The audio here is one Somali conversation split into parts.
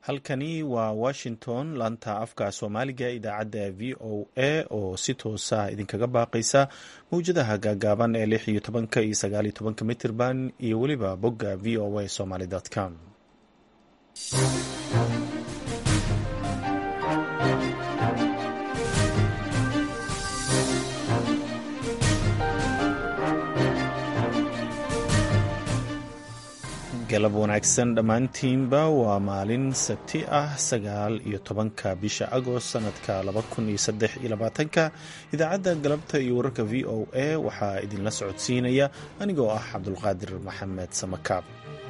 halkani waa washington laanta afka soomaaliga idaacadda v o a oo si toosa idinkaga baaqaysa mawjadaha gaagaaban ee lix iyo tobanka iyo sagaal iyo tobanka mitirban iyo weliba bogga v o a somaly com galab wanaagsan dhammaantiinba waa maalin sabti ah sagaal iyo tobanka bisha agost sanadka laba kun iyo saddex iyo labaatanka idaacadda galabta iyo wararka v o a waxaa idinla socodsiinaya anigoo ah cabdulqaadir maxamed samakaab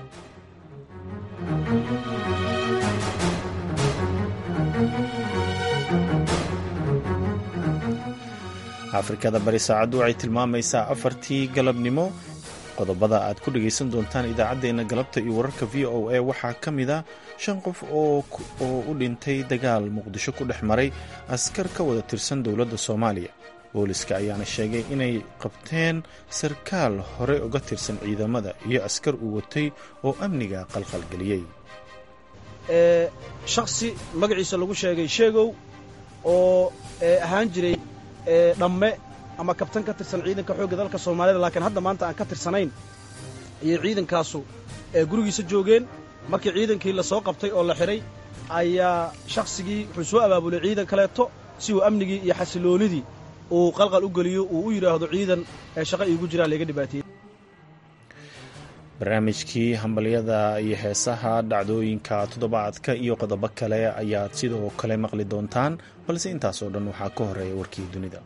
afrikada bari saacaddu waxay tilmaamaysaa afartii galabnimo qodobada aad ku dhagaysan doontaan idaacaddeenna galabta iyo wararka v o a waxaa ka mid a shan qof oo u dhintay dagaal muqdisho ku dhex maray askar ka wada tirsan dowladda soomaaliya booliska ayaana sheegay inay qabteen sarkaal hore uga tirsan ciidamada iyo askar uu watay oo amniga qalqalgeliyey shakhsi magaciisa lagu sheegay sheegow oo ahaan jiray dhamme ama kabtan ka tirsan ciidanka xoogga dalka soomaalida laakiin hadda maanta aan ka tirsanayn ayay ciidankaasu gurigiisa joogeen markii ciidankii la soo qabtay oo la xidhay ayaa shakhsigii wuxuu soo abaabulay ciidan kaleeto si uu amnigii iyo xasiloonidii uu qalqal u geliyo uu u yidhaahdo ciidan ee shaqa iigu jiraa layga dhibaateeyey barnaamijkii hambalyada iyo heesaha dhacdooyinka toddobaadka iyo qodobo kale ayaad sidoo kale maqli doontaan balse intaasoo dhan waxaa ka horeeya warkii dunida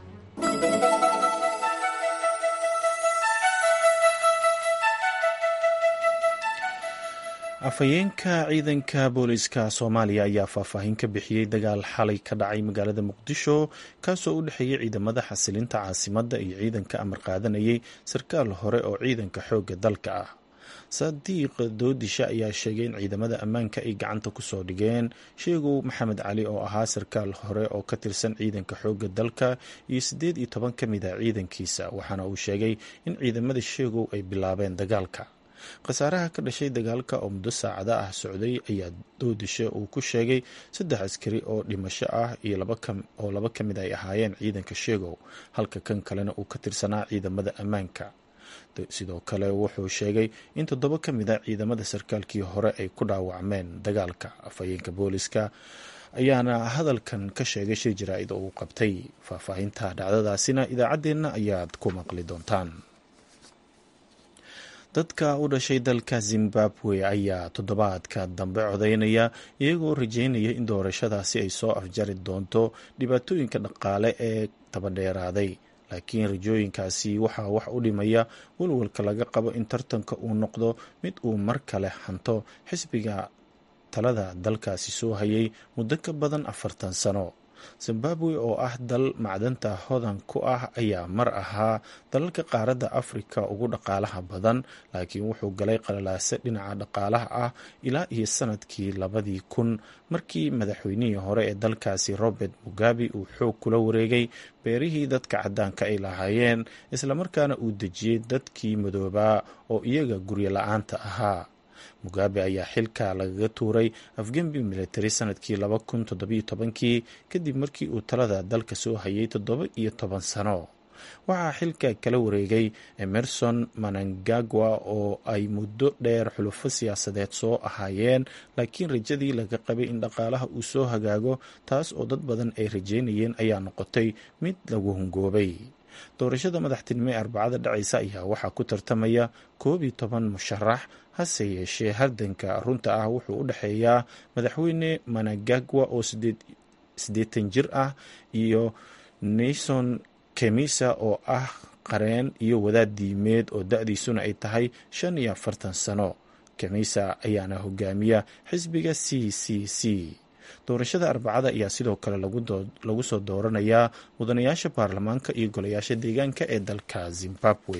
afhayeenka ciidanka booliska soomaaliya ayaa faahfaahin ka bixiyey dagaal xalay ka dhacay magaalada muqdisho kaasoo u dhexeeyey ciidamada xasilinta caasimadda iyo ciidanka amar qaadanayay sarkaal hore oo ciidanka xoogga dalka ah sadiiq doodisha ayaa sheegay in ciidamada ammaanka ay gacanta kusoo dhigeen sheegow maxamed cali oo ahaa sarkaal hore oo ka tirsan ciidanka xoogga dalka iyo siddeed iyo toban ka mid a ciidankiisa waxaana uu sheegay in ciidamada sheegow ay bilaabeen dagaalka khasaaraha ka dhashay dagaalka oo muddo saacada ah socday ayaa doodisha uu ku sheegay saddex askari oo dhimasho ah iyo oo laba ka mid ay ahaayeen ciidanka sheegow halka kan kalena uu ka tirsanaa ciidamada ammaanka sidoo kale wuxuu sheegay in toddoba ka mid a ciidamada sarkaalkii hore ay ku dhaawacmeen dagaalka afhayeenka booliska ayaana hadalkan ka sheegay shir jaraa-id oo uu qabtay faahfaahinta dhacdadaasina idaacaddeenna ayaad ku maqli doontaan dadka u dhashay dalka zimbabwe ayaa toddobaadka dambe codaynaya iyagoo rajeynaya in doorashadaasi ay soo afjari doonto dhibaatooyinka dhaqaale ee tabadheeraaday laakiin rajooyinkaasi waxaa wax u dhimaya walwalka laga qabo in tartanka uu noqdo mid uu mar kale hanto xisbiga talada dalkaasi soo hayay muddo ka badan afartan sano zimbabwe oo ah dal macdanta hodan ku ah ayaa mar ahaa dalalka qaaradda afrika ugu dhaqaalaha badan laakiin wuxuu galay qalalaase dhinaca dhaqaalaha ah ilaa iyo sanadkii labadii kun markii madaxweynihii hore ee dalkaasi robert mugabe uu xoog kula wareegay beerihii dadka caddaanka ay lahaayeen islamarkaana uu dejiyey dadkii madoobaa oo iyaga guryo la-aanta ahaa mugabe ayaa xilka lagaga tuuray afgembi military sanadkii laba kun toddobiyo tobankii kadib markii uu talada dalka soo hayay toddoba iyo toban sano waxaa xilka kala wareegay emerson manangagwa oo ay muddo dheer xulufo siyaasadeed soo ahaayeen laakiin rajadii laga qabay in dhaqaalaha uu soo hagaago taas oo dad badan ay rajeynayeen ayaa noqotay mid lagu hungoobay doorashada madaxtinimo ee arbacada dhacaysa ayaa waxaa ku tartamaya koob iyo toban musharax hase yeeshee hardanka runta ah wuxuu u dhexeeyaa madaxweyne managagwa oo siddeetan jir ah iyo nason kemisa oo ah qareen iyo wadaad diimeed oo da-diisuna ay tahay shan iyo afartan sano kemisa ayaana hogaamiya xisbiga c c c doorashada arbacada ayaa sidoo kale lagu soo dooranayaa mudanayaasha baarlamaanka iyo golayaasha deegaanka ee dalka zimbabwe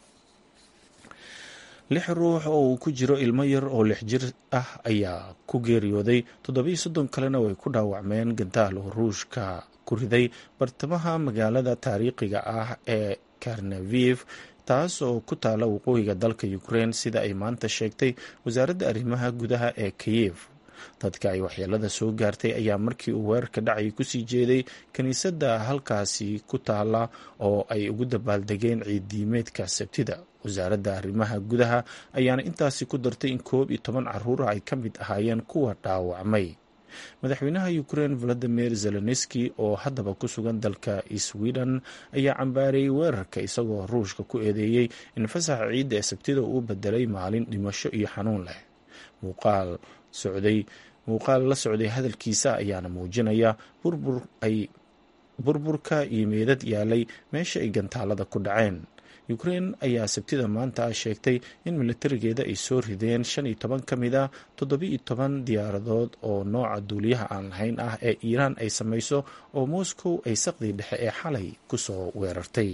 lix ruux oo uu ku jiro ilmo yar oo lix jir ah ayaa ku geeriyooday toddobiyo soddon kalena way ku dhaawacmeen gantaal oo ruushka ku riday bartamaha magaalada taariikhiga ah ee karnaviv taas oo ku taala waqooyiga dalka ukraine sida ay maanta sheegtay wasaaradda arrimaha gudaha ee kayev dadka ay waxyeelada soo gaartay ayaa markii uu weerarka dhacay kusii jeeday kiniisadda halkaasi ku taala oo ay ugu dabaaldegeen ciiddiimeedka sabtida wasaaradda arrimaha gudaha ayaana intaasi ku dartay in koob iyo toban caruura ay ka mid ahaayeen kuwa dhaawacmay madaxweynaha ukrein valadimir zelenski oo haddaba ku sugan dalka sweden ayaa cambaareeyey weerarka isagoo ruushka ku eedeeyey in fasaxa ciidda ee sabtida uu bedelay maalin dhimasho iyo xanuun leh muuqaal socday muuqaal la socday hadalkiisa ayaana muujinaya burbur ay burburka iyo meedad yaalay meesha ay gantaalada ku dhaceen ukrein ayaa sabtida maanta sheegtay in militarigeeda ay soo rideen shan iyo toban ka mid a toddobiiyo toban diyaaradood oo nooca duuliyaha aan lahayn ah ee iiraan ay samayso oo moscow ay saqdii dhexe ee xalay kusoo weerartay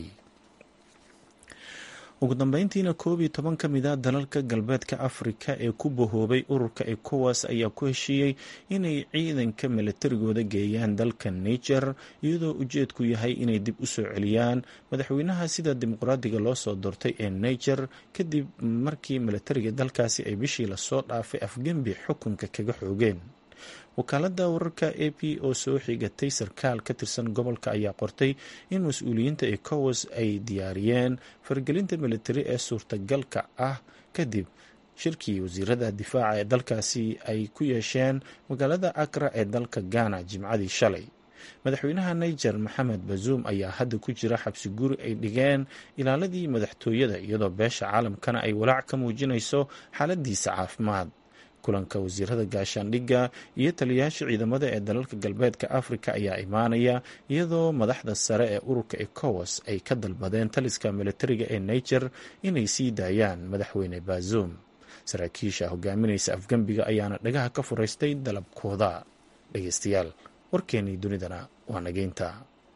ugu dambeyntiina koob iyo toban ka mid a dalalka galbeedka afrika ee ku bahoobay ururka ecowas ayaa ku heshiiyey inay ciidanka milatarigooda geeyaan dalka niger iyadoo ujeedku yahay inay dib u soo celiyaan madaxweynaha sida dimuqraadiga loo soo doortay ee niger kadib markii milatariga dalkaasi ay bishii lasoo dhaafay afgembi xukunka kaga xoogeen wakaaladda wararka a p oo soo xigatay sarkaal ka tirsan gobolka ayaa qortay in mas-uuliyiinta ecowas ay diyaariyeen faragelinta militari ee suurtagalka ah kadib shirkii wasiirada difaaca ee dalkaasi ay ku yeesheen magaalada akra ee dalka ghana jimcadii shalay madaxweynaha niger maxamed bazuum ayaa hadda ku jira xabsi guri ay dhigeen ilaaladii madaxtooyada iyadoo beesha caalamkana ay walaac ka muujinayso xaaladiisa caafimaad kulanka wasiirada gaashaandhigga iyo taliyayaasha ciidamada ee dalalka galbeedka afrika ayaa imaanaya iyadoo madaxda sare ee ururka ecowas ay ka dalbadeen taliska militariga ee niger inay sii daayaan madaxweyne bazoum saraakiisha hogaaminaysa afgembiga ayaana dhagaha ka furaystay dalabkooda dhegeystayaal warkeenii dunidana waa nageynta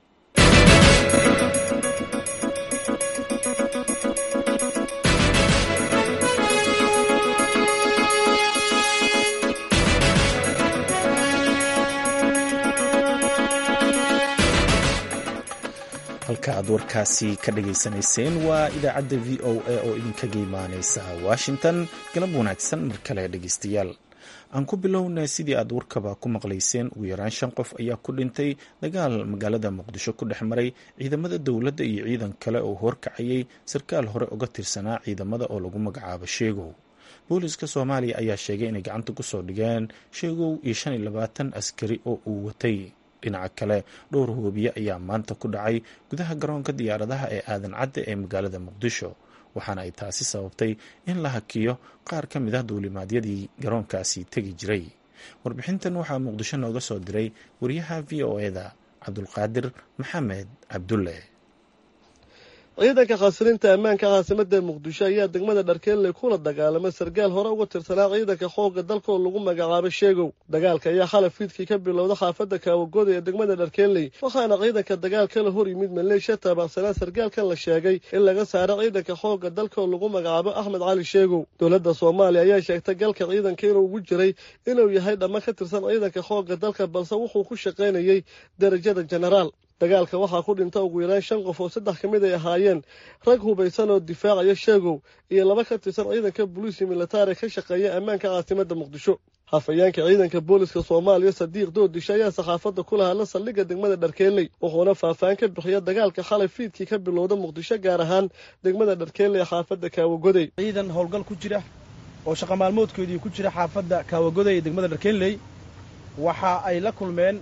halka aad warkaasi ka dhageysanayseen waa idaacadda v o a oo idinkaga imaaneysa washington galab wanaagsan mar kale dhegeystayaal aan ku bilowna sidii aad warkaba ku maqlayseen ugu yaraan shan qof ayaa ku dhintay dagaal magaalada muqdisho ku dhex maray ciidamada dowladda iyo ciidan kale oo horkacayay sarkaal hore uga tirsanaa ciidamada oo lagu magacaabo sheegow booliska soomaaliya ayaa sheegay inay gacanta kusoo dhigeen sheegow iyo shan iyo labaatan askari oo uu watay dhinaca kale dhowr hoobiye ayaa maanta ku dhacay gudaha garoonka diyaaradaha ee aadan cadde ee magaalada muqdisho waxaana ay taasi sababtay in la hakiyo qaar ka mid ah duulimaadyadii garoonkaasi tegi jiray warbixintan waxaa muqdisho nooga soo diray wariyaha v o eda cabdulqaadir maxamed cabdulle ciidanka khasrinta ammaanka caasimada muqdisho ayaa degmada dharkeelle kula dagaalamay sarkaal hore uga tirsanaa ciidanka xoogga dalka oo lagu magacaabo sheegow dagaalka ayaa xalay fiidkii ka bilowda xaafadda kaawagooda ee degmada dharkeelley waxaana ciidanka dagaalka la hor yimid maleeshiya taabaqsanaa sarkaalkan la sheegay in laga saaro ciidanka xoogga dalka oo lagu magacaabo axmed cali sheegow dowladda soomaaliya ayaa sheegtay galka ciidanka inuu ugu jiray inuu yahay dhamma ka tirsan ciidanka xoogga dalka balse wuxuu ku shaqaynayay derajada jenaraal dagaalka waxaa ku dhinta ugu yaraan shan qof oo saddex ka mid ay ahaayeen rag hubaysan oo difaacaya sheegow iyo laba ka tirsan ciidanka booliisi militari ka shaqeeya ammaanka caasimada muqdisho hafayeenka ciidanka booliska soomaaliya sadiiq doodisha ayaa saxaafadda kula hadla saldhigga degmada dharkeelley wuxuuna faahfaahin ka bixiya dagaalka xalay fiidkii ka bilowda muqdisho gaar ahaan degmada dharkeelley ee xaafadda kaawagoday ciidan howlgal ku jira oo shaqa maalmoodkoodii ku jira xaafadda kaawagoday ee degmada dharkeelley waxa ay la kulmeen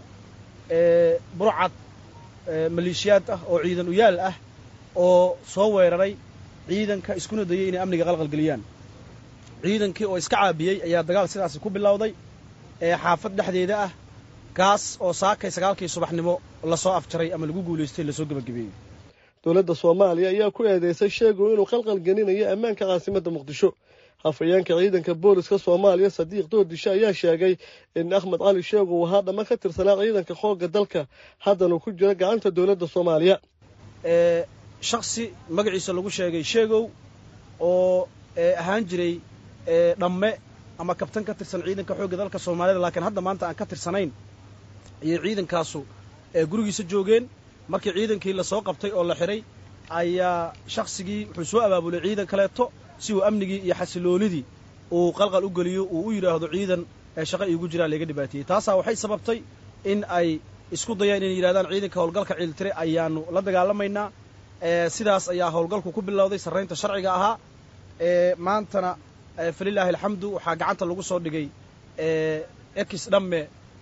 burcad maleeshiyaad ah oo ciidan uyaal ah oo soo weeraray ciidanka iskuna dayay inay amniga qalqalgeliyaan ciidankii oo iska caabiyey ayaa dagaal sidaasi ku bilowday ee xaafad dhexdeeda ah kaas oo saakay sagaalkii subaxnimo lasoo afjaray ama lagu guulaystay lasoo gebagabeeyey dowladda soomaaliya ayaa ku eedeysay sheegow inuu qalqalgelinayo ammaanka caasimadda muqdisho hafayeenka ciidanka booliska soomaaliya sadiiq doodishe ayaa sheegay in axmed cali sheegow ahaa dhamma ka tirsanaa ciidanka xoogga dalka haddana ku jira gacanta dowladda soomaaliya shaksi magaciisa lagu sheegay sheegow oo ahaan jiray dhamme ama kabtan ka tirsan ciidanka xoogga dalka soomaalida laakiin hadda maanta aan ka tirsanayn ayay ciidankaasu gurigiisa joogeen markii ciidankii lasoo qabtay oo la xidhay ayaa shaksigii wuxuu soo abaabulay ciidan kaleeto si uu amnigii iyo xasiloonidii uu qalqal u geliyo uu u yidhaahdo ciidan shaqa iigu jiraa layga dhibaateeyey taasaa waxay sababtay in ay isku dayaan inay yidhahdaan ciidanka howlgalka ciiltire ayaanu la dagaalamaynaa sidaas ayaa howlgalku ku bilowday sarraynta sharciga ahaa maantana falilaahi alxamdu waxaa gacanta lagu soo dhigay ex dhamme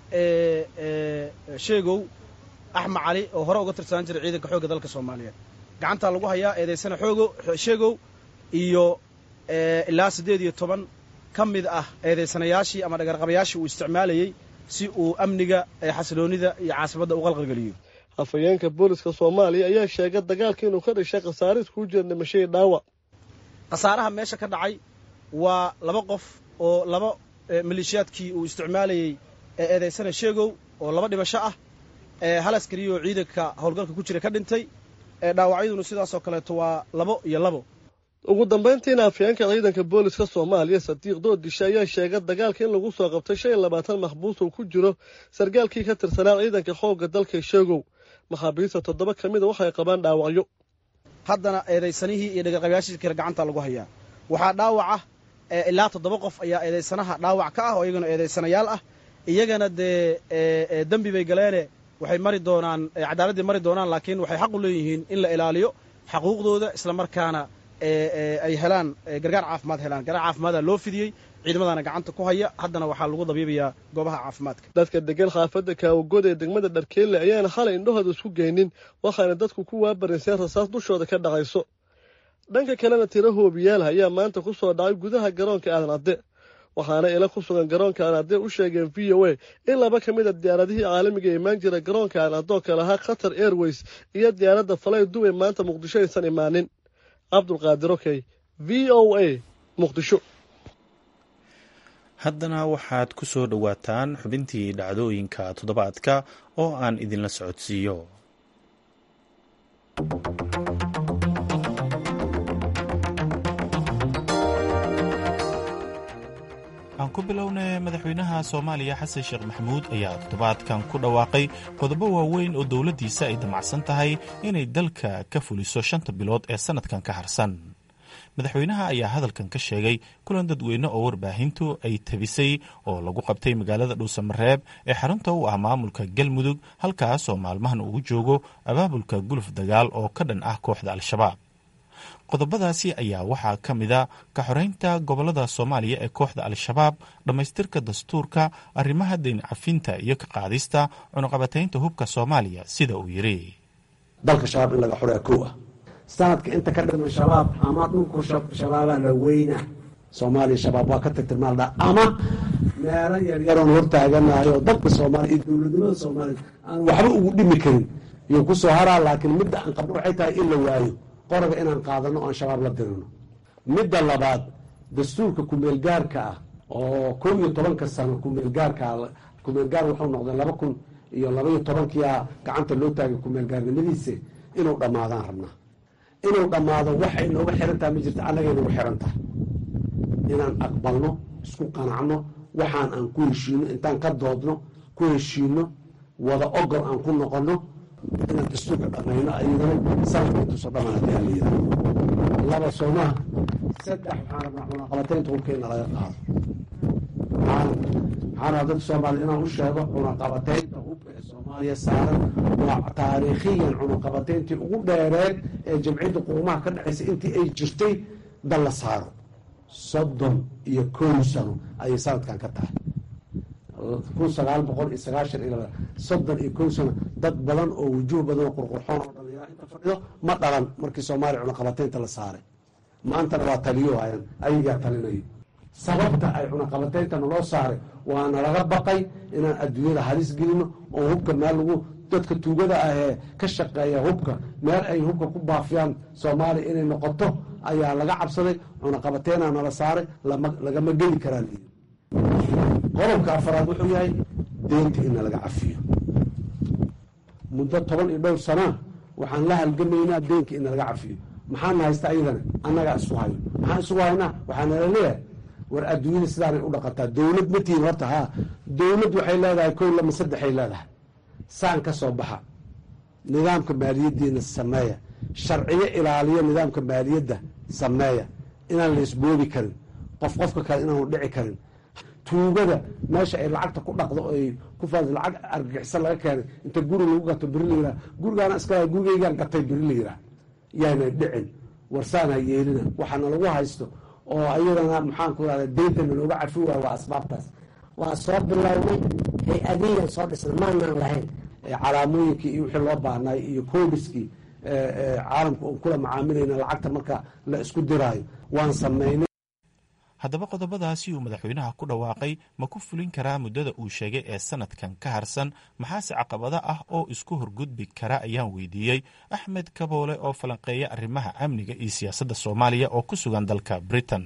sheegow axmed cali oo hore uga tirsanaan jiray ciidanka xoogga dalka soomaaliyeed gacantaa lagu hayaa eedaysana xoogo sheegow iyo ilaa siddeed iyo toban ka mid ah eedaysanayaashii ama dhagarqabayaashii uu isticmaalayey si uu amniga xasiloonnida iyo caasimadda u qalqalgeliyo afhayeenka booliska soomaaliya ayaa sheegay dagaalka inuu ka dhashay khasaaris kuu jira dhimashadii dhaawac khasaaraha meesha ka dhacay waa laba qof oo laba maleeshiyaadkii uu isticmaalayey ee eedaysana sheegow oo laba dhimasho ah hal askariya oo ciidanka howlgalka ku jira ka dhintay dhaawacyaduna sidaasoo kaleeto waa labo iyo labo ugu dambayntiina afhayeenka ciidanka booliska soomaaliya sadiiq doodisha ayaa sheegay dagaalka in lagu soo qabtay shan iyo labaatan maxbuus uu ku jiro sargaalkii ka tirsanaa ciidanka xoogga dalka sheegow maxaabiista toddoba ka mida waxay qabaan dhaawacyo haddana eedaysanihii iyo dhagarqabayaashii kale gacanta lagu hayaa waxaa dhaawaca ilaa toddoba qof ayaa eedaysanaha dhaawac ka ah oo iyagana eedaysanayaal ah iyagana dee dembi bay galeene waxay mari doonaan cadaaladdii mari doonaan laakiin waxay xaq u leeyihiin in la ilaaliyo xaquuqdooda isla markaana ay helaan gargaar caafimaad helaan gargaar caafimaada loo fidiyey ciidamadaana gacanta ku haya haddana waxaa lagu dabiibayaa goobaha caafimaadka dadka degan xaafadda kaawagood ee degmada dharkeelle ayaana xalay indhahooda isku geynin waxaana dadku ku waabarayseen rasaas dushooda ka dhacayso dhanka kalena tiro hoobiyaal ayaa maanta ku soo dhacay gudaha garoonka aadan cadde waxaana ila ku sugan garoonka aadan cadde u sheegeen v o a in laba ka mid a diyaaradihii caalamiga imaan jira garoonka aadan cadde oo kale ahaa qatar airways iyo diyaaradda falay dubay maanta muqdisho aysan imaanin cabdulqaadir okey v o a muqdisho haddana waxaad ku soo dhowaataan xubintii dhacdooyinka toddobaadka oo aan idinla socodsiiyo aan ku bilownay madaxweynaha soomaaliya xasan sheekh maxamuud ayaa toddobaadkan ku dhawaaqay qodobo waaweyn oo dowladdiisa ay damacsan tahay inay dalka ka fuliso shanta bilood ee sannadkan ka harsan madaxweynaha ayaa hadalkan ka sheegay kulan dadweyne oo warbaahintu ay tabisay oo lagu qabtay magaalada dhuusamareeb ee xarunta u ah maamulka galmudug halkaas oo maalmahan ugu joogo abaabulka guluf dagaal oo ka dhan ah kooxda al-shabaab qodobadaasi ayaa waxaa ka mid a ka xoreynta gobolada soomaaliya ee kooxda al-shabaab dhammaystirka dastuurka arrimaha dayn cafinta iyo ka qaadista cunuqabataynta hubka soomaaliya sida uu yidhi dalka shabaab in laga xoreeya kow ah sanadka inta ka dhiman shabaab ama dhulku shabaabaa la weyna soomaaliya shabaab waa ka tirtirmaaldha ama meelo yaryaroon hortaaganayo dalka soomaaliya iyo dowladnimada soomaaliya aan waxba ugu dhimi karin iyo ku soo haraa laakiin midda aan qabno waxay tahay in la waayo qoraga inaan qaadano oan shabaab la dirino midda labaad dastuurka kumeelgaarka ah oo kow iyo tobanka sano kumeelgaarka kumeelgaar wuxuu noqday laba kun iyo labaiyo tobankia gacanta loo taagay kumeelgaarnimadiisa inuu dhammaadaan rabnaa inuu dhammaado waxay nooga xiran tahay ma jirta annagay nagu xiran tahay inaan aqbalno isku qanacno waxaan aan ku heshiino intaan ka doodno ku heshiino wada ogol aan ku noqono inaan dastuurka dhamayno ayadana sanadka intuuso dhamaan hadii aan layidhaha laba soomaha saddex waxaan rabnaa cunaqabataynta hubkeena laga qaado waxaan rabaa dadka soomaaliya inaan u sheego cunaqabataynta hubka ee soomaaliya saaran waa taariikhiyan cunaqabatayntii ugu dheereed ee jamciyadda qurumaha ka dhexaysa intii ay jirtay dal la saaro soddon iyo kow sano ayay sanadkan ka tahay kun sagaal boqol iyo sagaashan iyo laba soddon iyo kow sano dad badan oo wujuuh badan oo qurqurxoon oo dhalinyaro inta fadhido ma dhalan markii soomaaliya cunaqabataynta la saaray maantana waa taliyo hayan ayagaa talinayo sababta ay cunaqabataynta naloo saaray waana laga baqay inaan adduunyada halis gelino oo hubka meel lagu dadka tuugada ah ee ka shaqeeya hubka meel ay hubka ku baafiyaan soomaaliya inay noqoto ayaa laga cabsaday cunaqabateyna nala saaray lagama geli karaan qodobka afaraad wuxuu yahay deynta in laga cafiyo muddo toban iyo dhowr sanaa waxaan la halgamaynaa deynka in laga cafiyo maxaana haysta ayadana annagaa isku hayo maxaan isugu haynaa waxaanala leeyahay war adduunyada sidaanay u dhaqataa dowlad ma tihin horta haa dowlad waxay leedahay kow lama saddexay leedahay saan ka soo baxa nidaamka maaliyaddiina sameeya sharciyo ilaaliya nidaamka maaliyadda sameeya inaan la isboobi karin qof qofka kale inaanu dhici karin tuugada meesha ay lacagta ku dhaqdo ay ku faad lacag argagixisa laga keenay inta guri lagu gato beri la yiraa gurigaana iska gurigeygaan gatay beri la yiraa yaana dhicin warsaana yeelina waxaana lagu haysto oo ayadana maxaan ku rahda deyntana looga cafi waaya waa asbaabtaas waa soo bilownay hay-adiyan soo dhisna maanaan lahayn calaamooyinkii iyo wixii loo baahnay iyo koodiskii caalamka uon kula macaamilayna lacagta marka la isku diraayo waan samaynay haddaba qodobadaasi uu madaxweynaha ku dhawaaqay ma ku fulin karaa muddada uu sheegay ee sanadkan ka harsan maxaase caqabado ah oo isku horgudbi kara ayaan weydiiyey axmed kaboole oo falanqeeya arrimaha amniga iyo siyaasadda soomaaliya oo ku sugan dalka britain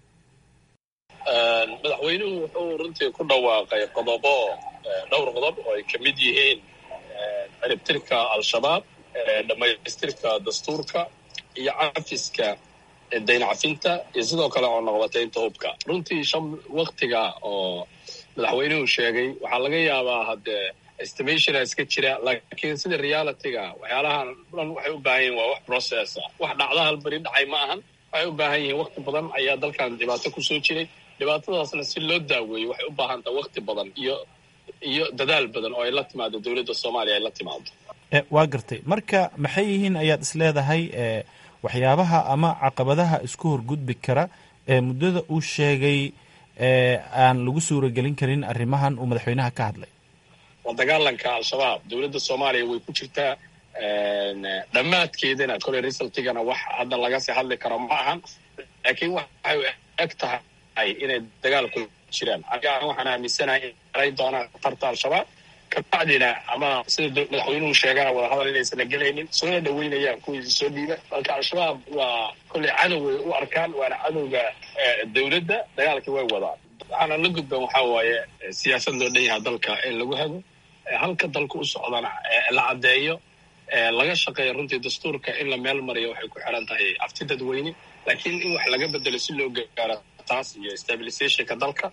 madaxweynuhu wuxuu runtii ku dhawaaqay qodobo dhowr qodob oo ay ka mid yihiin ciribtirka al-shabaab dhammaystirka dastuurka iyo cafiska dayn cafinta iyo sidoo kale oo noqotaynta hubka runtii shan waktiga oo madaxweynuhu sheegay waxaa laga yaabaa haddee estimationa iska jira laakiin sida realityga waxyaalahan dhan waxay u baahan yihin waa wax processa wax dhacda hal beri dhacay ma ahan waxay u baahan yihiin wakti badan ayaa dalkan dhibaato kusoo jiray dhibaatadaasna si loo daaweeyo waxay u baahantaa wakti badan iyo iyo dadaal badan oo ay la timaado dowladda soomaaliya ay la timaado waa gartay marka maxay yihiin ayaad is leedahay waxyaabaha ama caqabadaha isku horgudbi kara ee muddada uu sheegay aan lagu suuragelin karin arrimahan uu madaxweynaha ka hadlay waa dagaalanka al-shabaab dowladda soomaaliya way ku jirtaa dhammaadkeedana koley resultigana wax hadda laga sii hadli karo ma ahan laakiin waxay eg tahay inay dagaal ku jiraan aniga waxaan aaminsanahay in aray doonaan khatarta al-shabaab kabacdina ama sida madaxweynuhu sheegana wadahadal inaysan gelaynin soona dhaweynayaan kuwiisi soo dhiiba marka al-shabaab waa kolley cadoway u arkaan waana cadowga dowladda dagaalkii way wadaan waxaana la gudban waxaa waaye siyaasad loo dhan yaha dalka in lagu hado halka dalka u socdana la caddeeyo laga shaqeeya runtii dastuurka in la meel mariyo waxay ku xiran tahay afti dadweyne laakiin in wax laga bedelo si loo gaaro taas iyo stabilizationka dalka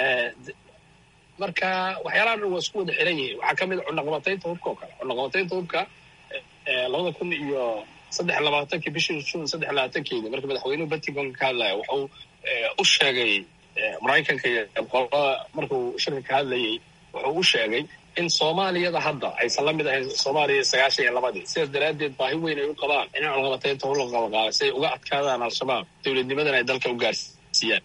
marka waxyaalaha dhan waa isku wada xiran yihiin waxaa ka mid a cunaqabataynta hubka oo kale cunaqabataynta hubka labada kun iyo saddex labaatankii bishii june saddex labaatankeedi marka madaxweynuhu batigonka ka hadlaya wuxuu u sheegay maraykanka iyo qolada markuu shirka ka hadlayay wuxuu u sheegay in soomaaliyada hadda aysan la mid ahayn soomaaliya sagaashan iyo labadii sidaas daraaddeed baahi weyn ay u qabaan in cunaqabataynta hub la qabaqaabay si ay uga adkaadaan al-shabaab dowladnimadana ay dalka u gaarsiiyaan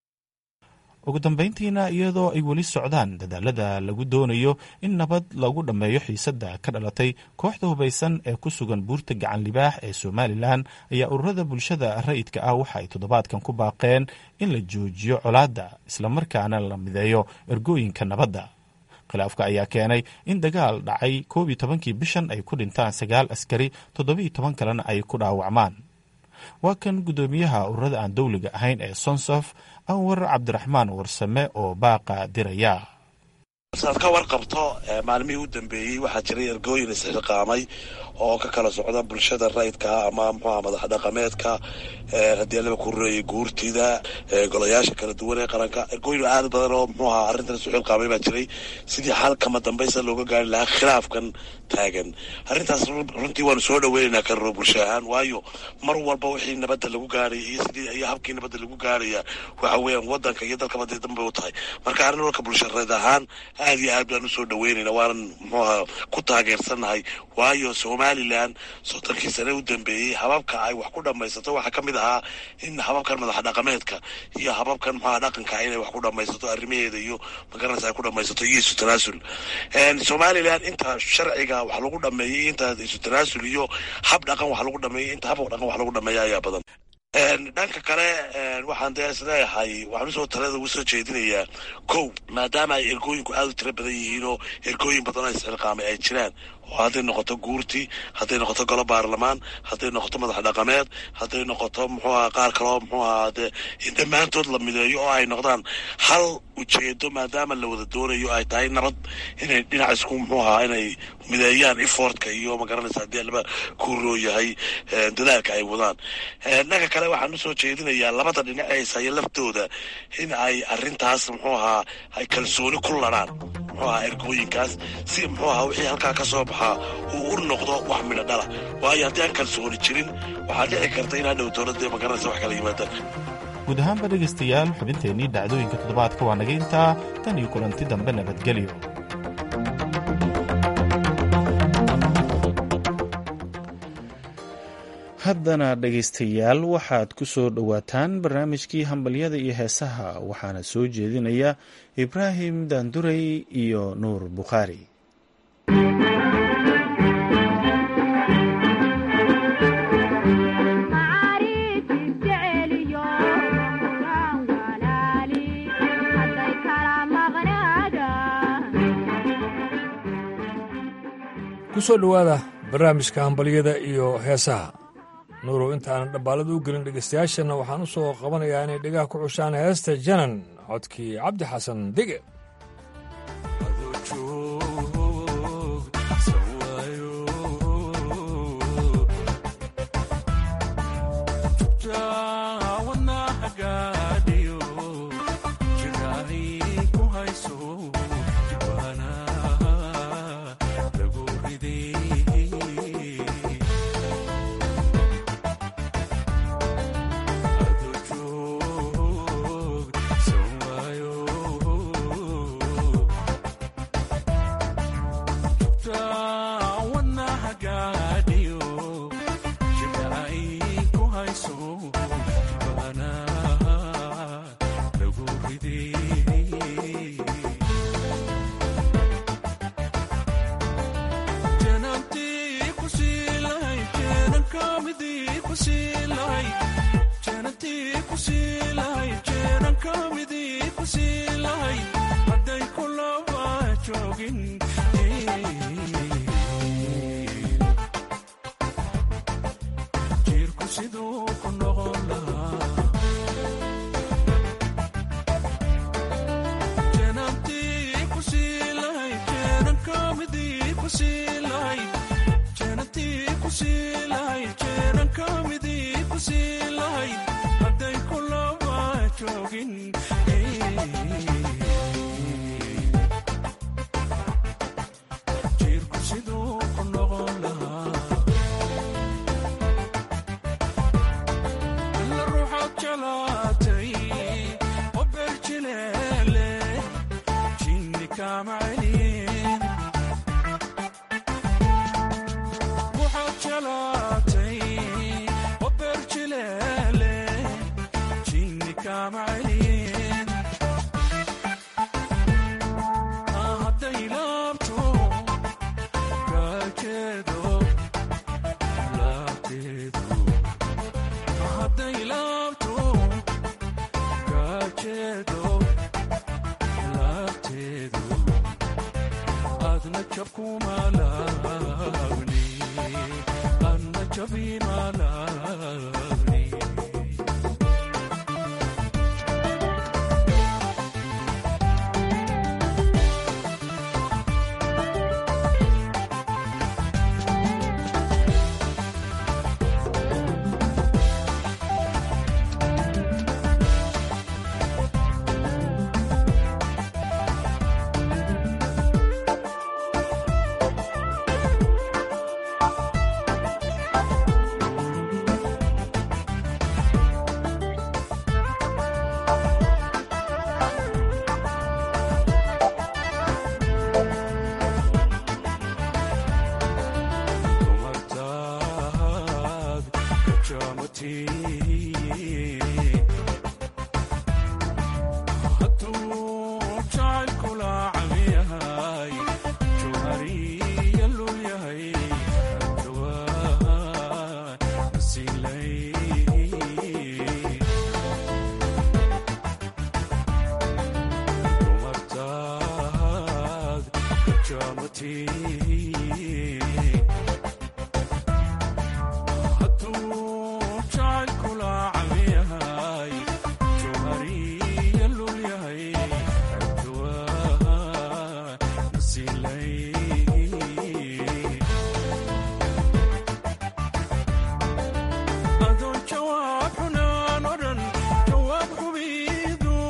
ugu dambayntiina iyadoo ay weli socdaan dadaalada lagu doonayo in nabad lagu dhammeeyo xiisadda ka dhalatay kooxda hubaysan ee ku sugan buurta gacan libaax ee somalilan ayaa ururada bulshada rayidka ah waxa ay toddobaadkan ku baaqeen in la joojiyo colaadda islamarkaana la mideeyo ergooyinka nabadda khilaafka ayaa keenay in dagaal dhacay koob iyo tobankii bishan ay ku dhintaan sagaal askari toddobiiyo toban kalena ay ku dhaawacmaan waa kan guddoomiyaha ururada aan dowliga ahayn ee sonsof anwar cabdiraxmaan warsame oo baaqa diraya saad ka warqabto maalmihii u dambeeyey waxaa jiray ergooyin isxilqaamay oo ka kala socda bulshada rayidkaa ama muxuha madax dhaqameedka haddii alaba ku rureeyay guurtida golayaasha kala duwan ee qaranka ergooyin aad badan oo muxuu ahaa arrintan isu xilqaamay baa jiray sidii xalkama dambaysa looga gaari lahaa khilaafkan taagan arrintaas runtii waanu soo dhaweynaynaa karro bulsho ahaan waayo mar walba wixii nabadda lagu gaaraya iyo sidii iyo habkii nabadda lagu gaaraya waxa weeyaan waddanka iyo dalka baday danbay u tahay marka arrin walka bulshareed ahaan aad iyo aad baan usoo dhaweynayna waanan muxuuha ku taageersannahay waayo somalilan soddonkii sane u dambeeyey hababka ay wax ku dhammaysato waxaa ka mid ahaa in hababkan madax dhaqameedka iyo hababkan muxuha dhaqanka inay wax ku dhammaysato arrimaheeda iyo magaranaysa ay ku dhammaysato iyo isu tanaasul somalilan inta sharciga wax lagu dhameeyey inta isu tanaasul iyo hab dhaqan wax lagu dhameeyey inta hab dhaqan wax lagu dhameeya ayaa badan dhanka kale waxaan dee isleeyahay waxaan usoo talada ugu soo jeedinayaa kow maadaama ay ergooyinku aada u tiro badan yihiin oo ergooyin badan oo isxilqaamay ay jiraan oo hadday noqoto guurti hadday noqoto golo baarlamaan hadday noqoto madax dhaqameed hadday noqoto muxuu aha qaar kaleo muxuu ahaa dee in dhammaantood la mideeyo oo ay noqdaan hal ujeedo maadaama la wada doonayo ay tahay nabad inay dhinac isku muxuu ahaa inay mideeyaan efortka iyo magaranaysa haddii alaba ku rooyahay dadaalka ay wadaan dhanka kale waxaan usoo jeedinayaa labada dhinac ee isaya laftooda in ay arrintaas muxuu ahaa ay kalsooni ku ladhaan muxuu ahaa ergooyinkaas si muxuu ahaa wixii halkaa ka soo baxaa uu u noqdo wax midho dhala waayo haddii aan kalsooni jirin waxaa dhici karta in hadhow dowladda magaranaysa wax kala yimaadaan guud ahaanba dhegaystayaal xubinteennii dhacdooyinka toddobaadka waa naga intaa tan iyo kulanti dambe nabadgelyo haddana dhegaystayaal waxaad ku soo dhowaataan barnaamijkii hambalyada iyo heesaha waxaana soo jeedinaya ibraahim daanduray iyo nuur bukhaari ku soo dhowaada barnaamijka hambalyada iyo heesaha nuurow intaanan dhabbaalada u gelin dhegaystayaashana waxaan u soo qabanayaa inay dhegaha ku cushaan heesta janan codkii cabdi xasan dige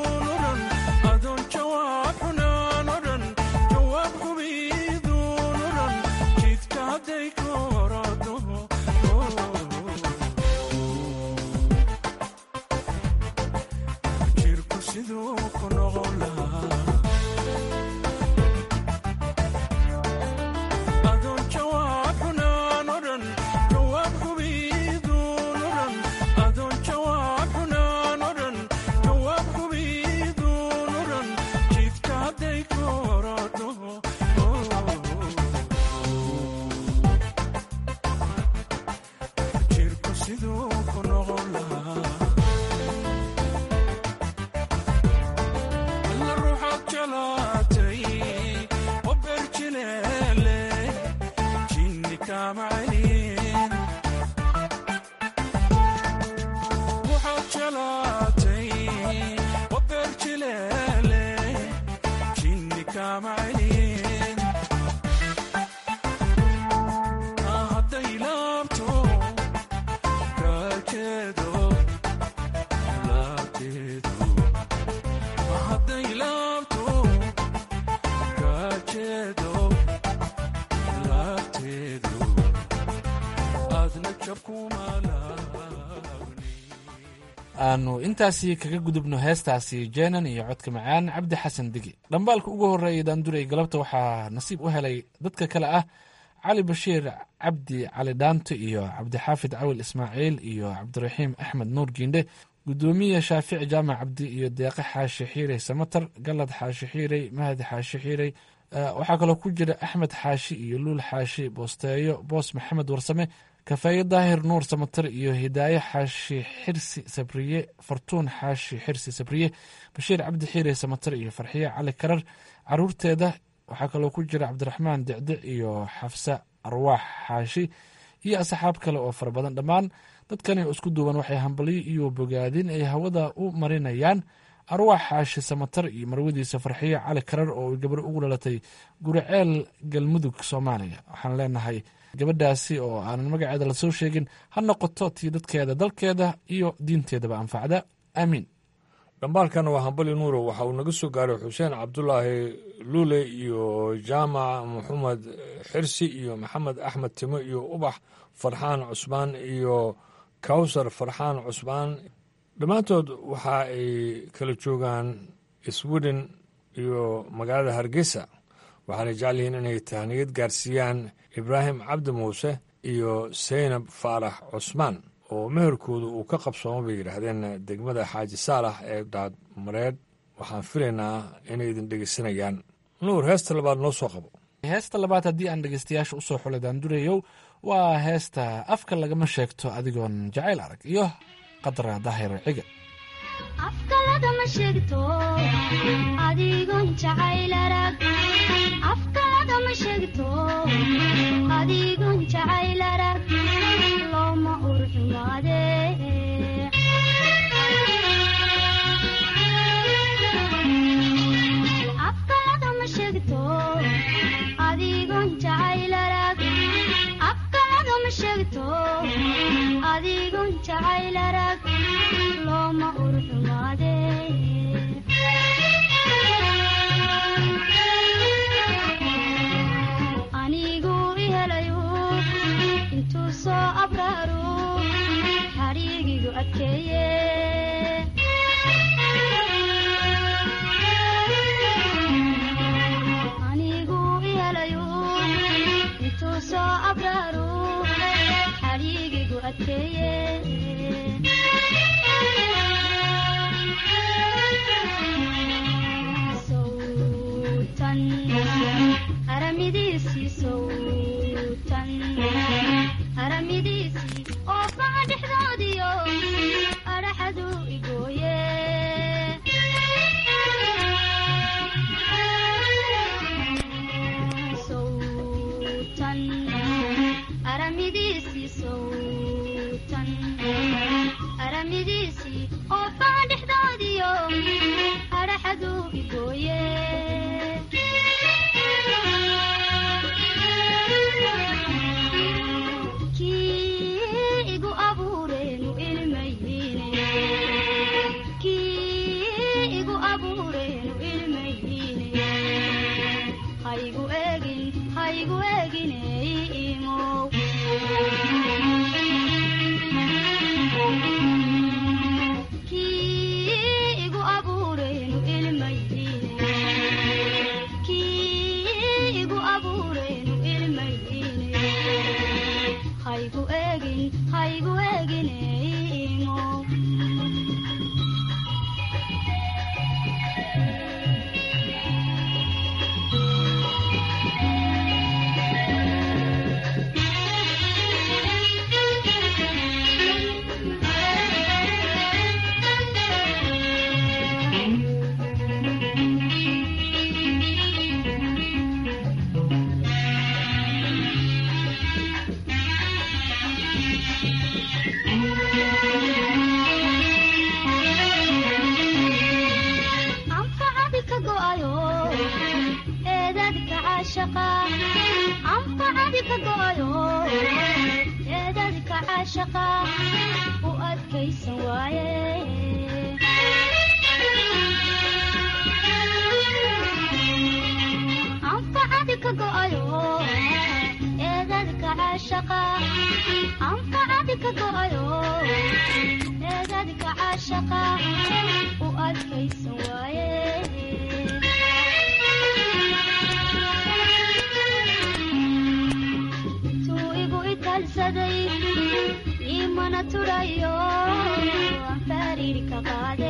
Jawaab xunaan odhan jawaab hubiiduun aanu intaasi kaga gudubno heestaasi jeenan iyo codka macaan cabdi xasan digi dhambaalka ugu horeeya daanduray galabta waxaa nasiib u helay dadka kale ah cali bashiir cabdi cali dhaanto iyo cabdixaafid cawil ismaaciil iyo cabdiraxiim axmed nuur giindhe gudoomiye shaafici jaamac cabdi iyo deeqe xaashi xiirey samatar galad xaashi xiirey mahdi xaashi xiirey waxaa kaloo ku jira axmed xaashi iyo luul xaashi boosteeyo boos maxamed warsame kafeeye daahir nuur samatar iyo hidaaye xaashi xirsi sabriye fartuun xaashi xirsi sabriye bashiir cabdi xiire samatar iyo farxiye cali karar caruurteeda waxaa kaloo ku jira cabdiraxmaan dicdic iyo xafsa arwaax xaashi iyo asxaab kale oo fara badan dhammaan dadkani oo isku duuban waxay hambalyo iyo bogaadin ay hawada u marinayaan arwaax xaashi samatar iyo marwadiisa farxiye cali karar oo gabar ugu dhalatay guriceel galmudug soomaaliya waxaan leenahay gabadhaasi oo aanan magaceeda lasoo sheegin ha noqoto tii dadkeeda dalkeeda iyo diinteedaba anfacda aamiin dhambaalkan waa hambali nuuro waxa uu naga soo gaaray xuseen cabdulaahi luule iyo jaamac maxamed xirsi iyo maxamed axmed timo iyo ubax farxaan cusmaan iyo kawsar farxaan cusmaan dhammaantood waxa ay kala joogaan sweden iyo magaalada hargeysa waxaana jecel yihiin inay tahniyad gaarsiiyaan ibraahim cabdi muuse iyo saynab faarax cusmaan oo meherkooda uu ka qabsoomo bay yidhaahdeen degmada xaaji saalax ee daadmareed waxaan filaynaa inay idin dhegeysanayaan nuur heesta labaad noo soo qabo heesta labaad haddii aan dhegeystayaasha usoo xulay daandurayow waa heesta afka lagama sheegto adigoon jacayl arag iyo qadra daahir ciga afka lagama sheegto adigoon jacayl arag afka lagama sheegto adigoon jacayl arag looma urxumaade afka lagama sheegto adigoon jacayl arag afka lagama sheegto adigoon jacayl arag looma urxumaade anigu ihelayu intuu soo abraaru xariigigu adkeeye anigu ihelayu intuu soo abraaru xariigigu adkeeye sowtan haramidiisii sowtan haramidiisii oo faca dhexdoodiyo adhaxadu igooye sowtan haramidiisii sowtan haramidiisii oo faca dhexdoodiyo adhaxadu igooye kii igu abuureenu ilmayhiine kii igu abuureenu ilmayhiine haygu eegin haygu eegine imow kii igu abuureenu ilmayhiine kii igu abuureenu ilmayhiine haygu eegin haygu eegine imow anfacadi ka go'ayo eedadka caashaqa anfacadi ka go'ayo eedadka caashaqa u adkaysan waaye anfacadi ka go'ayo eedadka caashaqa anfacadi ka go'ayo eedadka caashaqa italsaday imana turayo aan fariirka qaade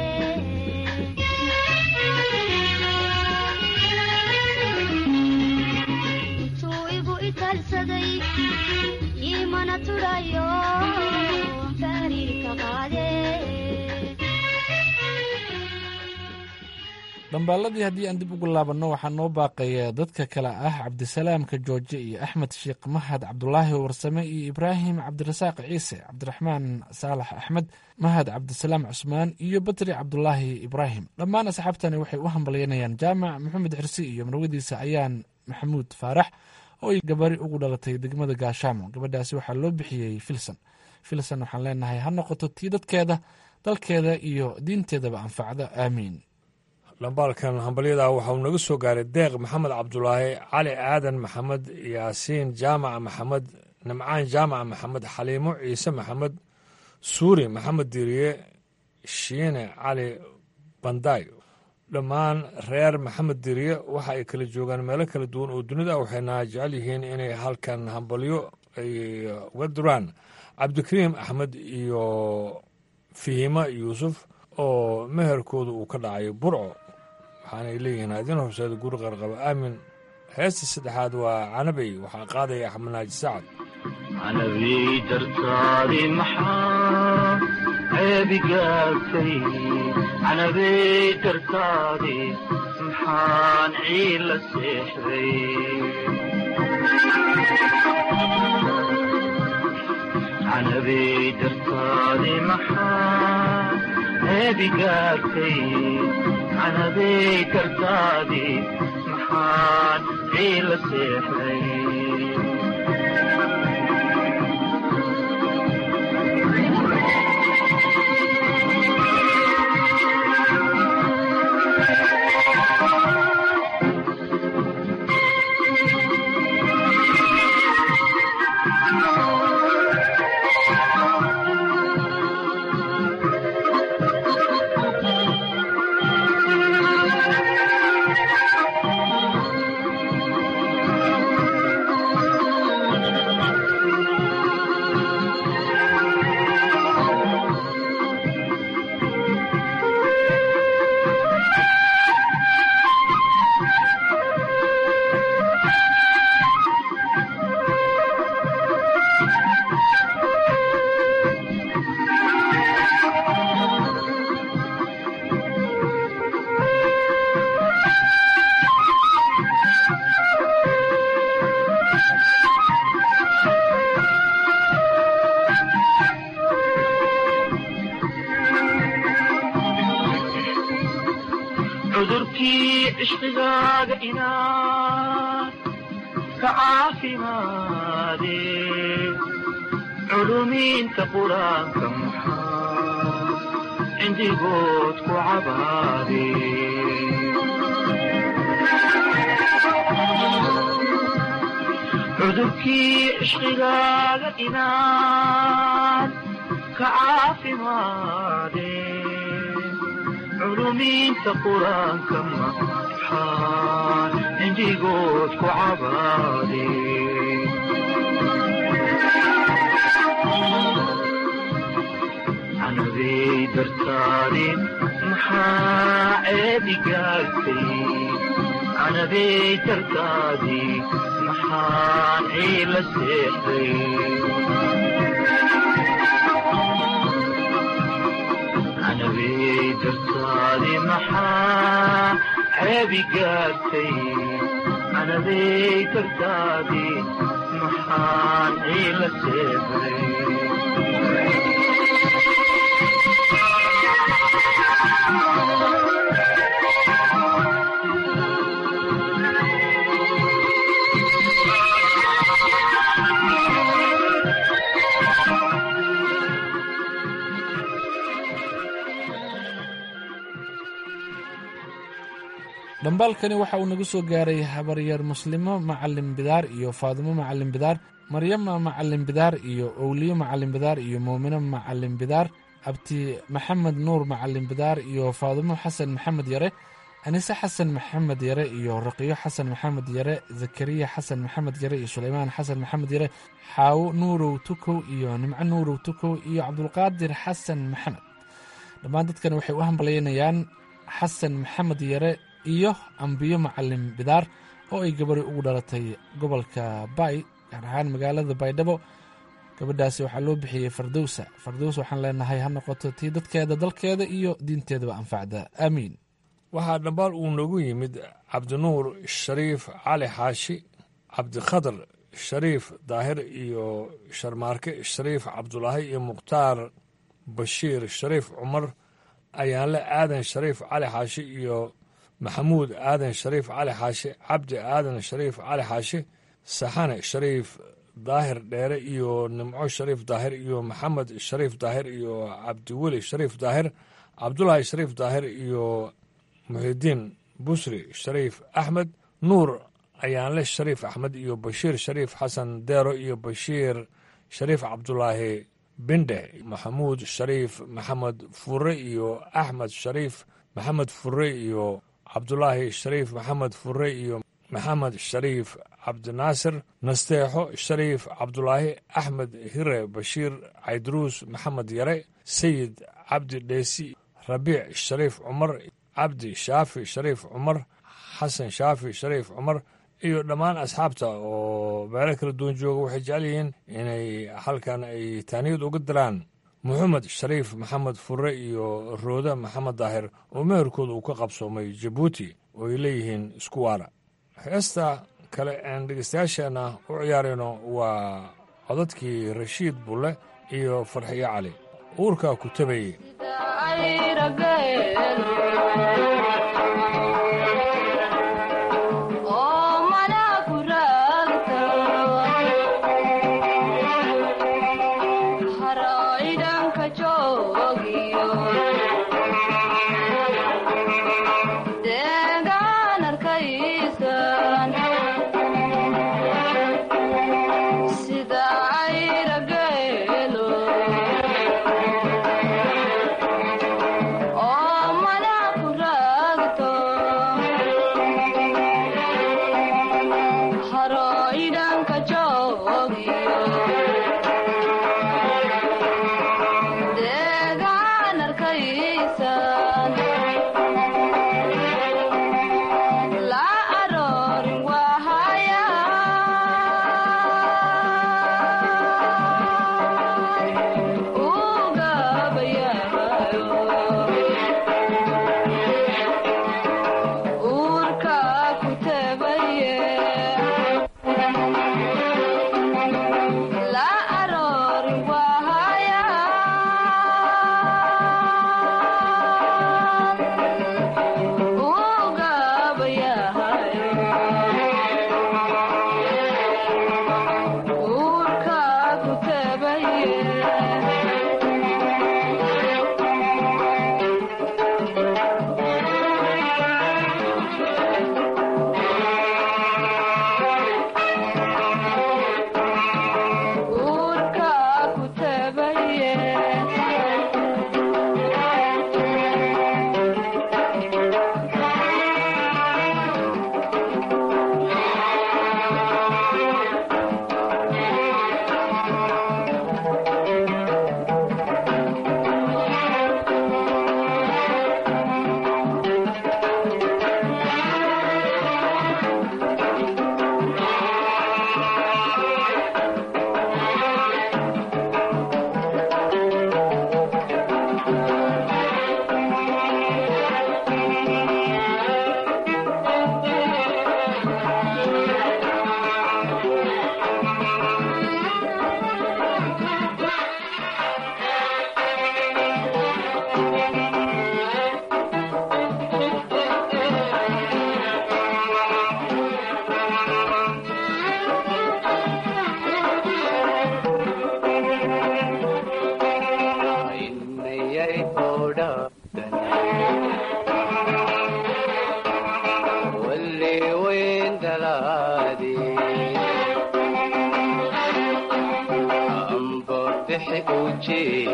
intuu igu italsaday imana turayo aan fariirka qaade dhambaaladii haddii aan dib ugu laabanno waxaa noo baaqaya dadka kale ah cabdisalaamka jooje iyo axmed sheekh mahad cabdulaahi warsame iyo ibraahim cabdirasaaq ciise cabdiraxmaan saalax axmed mahad cabdisalaam cusmaan iyo batri cabdulaahi ibraahim dhammaan asxaabtani waxay u hambalyanayaan jaamac maxamed xirsi iyo marwadiisa ayaan maxamuud faarax oo ay gabari ugu dhalatay degmada gaashaamo gabadhaasi waxaa loo bixiyey filson filson waxaan leenahay ha noqoto tii dadkeeda dalkeeda iyo diinteedaba anfacda aamiin dhambaalkan hambalyada waxa uu naga soo gaaray deeq maxamed cabdulaahi cali aadan maxamed yaasiin jaamac maxamed nimcaan jaamac maxamed xaliimo ciise maxamed suuri maxamed diiriye shiine cali bandaay dhammaan reer maxamed diiriye waxa ay kala joogaan meelo kala duwan oo dunida waxayna jecel yihiin inay halkan hambalyo ay uga duraan cabdikariim axmed iyo fihima yuusuf oo meherkooda uu ka dhacay burco waxaanay leeyihiin adin horseeda guri qarqaba aamin heesta saddexaad waa canabey waxaa qaadaya axmed naaji sacad canabey dartaadi maxaa ceebigaagtay canabey dartaadi maxaan ciila seexday canabey dartaadi maxaa ceebigaagtay canabey dartaadi maxaan ciila seexday cudurkii cishqigaaga inaad ka caafimaade culumiinta qur-aanka maxaa cindigood ku cabaade cudurkii cishqigaaga inaad ka caafimaade culumiinta qur-aanka maxaan cindigood ku cabaade canabey dartaadi maxaa ceebigaagtay canabey dartaadi maxaan ciila seexday canabey dartaadi maxaa ceebigaagtay canabey dartaadi maxaan ciila seexday dhambaalkani waxa uu nagu soo gaaray habaryar muslimo macalin bidaar iyo faadimo macalin bidaar maryama macalin bidaar iyo owliyo macalin bidaar iyo muumino macalin bidaar abti maxamed nuur macalin bidaar iyo faadimo xasan maxamed yare anise xasan maxamed yare iyo raqiyo xasan maxamed yare zakariya xasan maxamed yare iyo suleymaan xasan maxamed yare xaawo nuurow tukow iyo nimco nuurow tukow iyo cabdulqaadir xasan maxamed dhammaan dadkan waxay u hambalyaynayaan xasan maxamed yare iyo ambiyo macalin bidaar oo ay gabari ugu dhalatay gobolka bay gaar ahaan magaalada baydhabo gabadhaasi waxaa loo bixiyey fardowsa fardows waxaan leenahay ha noqoto tii dadkeeda dalkeeda iyo diinteedaba anfacda aamiin waxaa dhambaal uu noogu yimid cabdinuur shariif cali xaashi cabdikhadar shariif daahir iyo sharmaarke shariif cabdulaahi iyo mukhtaar bashiir shariif cumar ayaanle aadan shariif cali xaashi iyo maxamuud aadan shariif cali xaashi cabdi aadan shariif cali xaashi saxane shariif daahir dheere iyo nimco shariif daahir iyo maxamed shariif daahir iyo cabdiweli shariif daahir cabdulaahi shariif daahir iyo muxidiin busri shariif axmed nuur ayaanle shariif axmed iyo bashiir shariif xasan deero iyo bashiir shariif cabdulaahi bindhe maxamuud shariif maxamed fure iyo axmed shariif maxamed fure iyo cabdulaahi shariif maxamed fure iyo maxamed shariif cabdinaasir nasteexo shariif cabdulaahi axmed hire bashiir caydruus maxamed yare sayid cabdi dheesi rabiic shariif cumar cabdi shaafi shariif cumar xasan shaafi shariif cumar iyo dhammaan asxaabta oo meelo kala duwan jooga waxay jecel yihiin inay halkan ay taaniyad uga diraan moxamed shariif maxamed fure iyo rooda maxamed daahir oo meherkooda uu ka qabsoomay jabuuti oo ay leeyihiin isku waara heesta kale aan dhegeystayaasheenna u ciyaarayno waa codadkii rashiid bulle iyo farxiyo cali uurkaa ku tabayey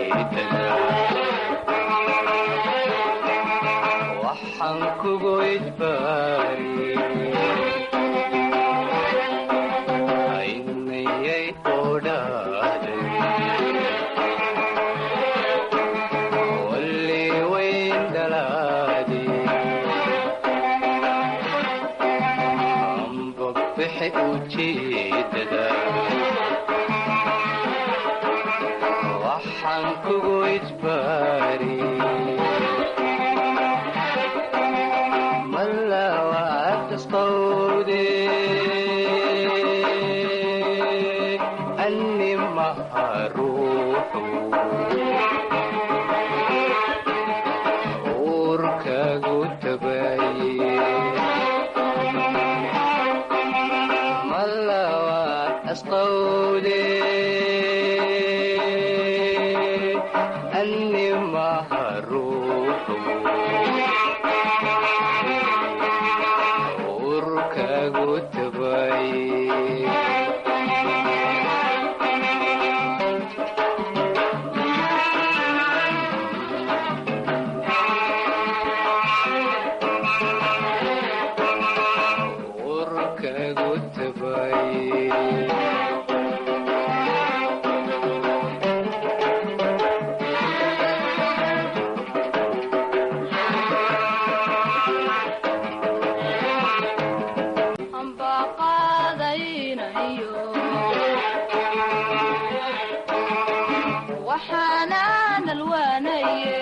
waxaan kugu bixi ujeedada waxaan kugu ijbaari malawaad asqowde anni maha ruuxu uurkagu tabaye malawaad asqowde anni maha ruuxu uurkagu tabaye uurkagu tabaye waxaanaan alwaanaye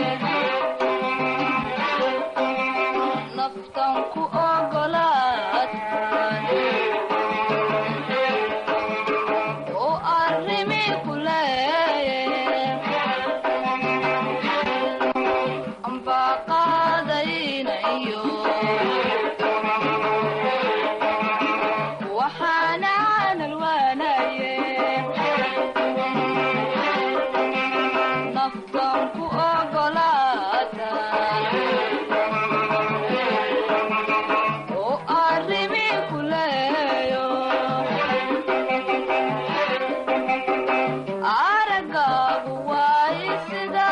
naftan ku ogolaatan oo arrimi ku leeye ambaa qaadaynayo waxaanaan alwaanaye naftan ku ogolaatan oo arrimi ku leeyo aragaagu waay sida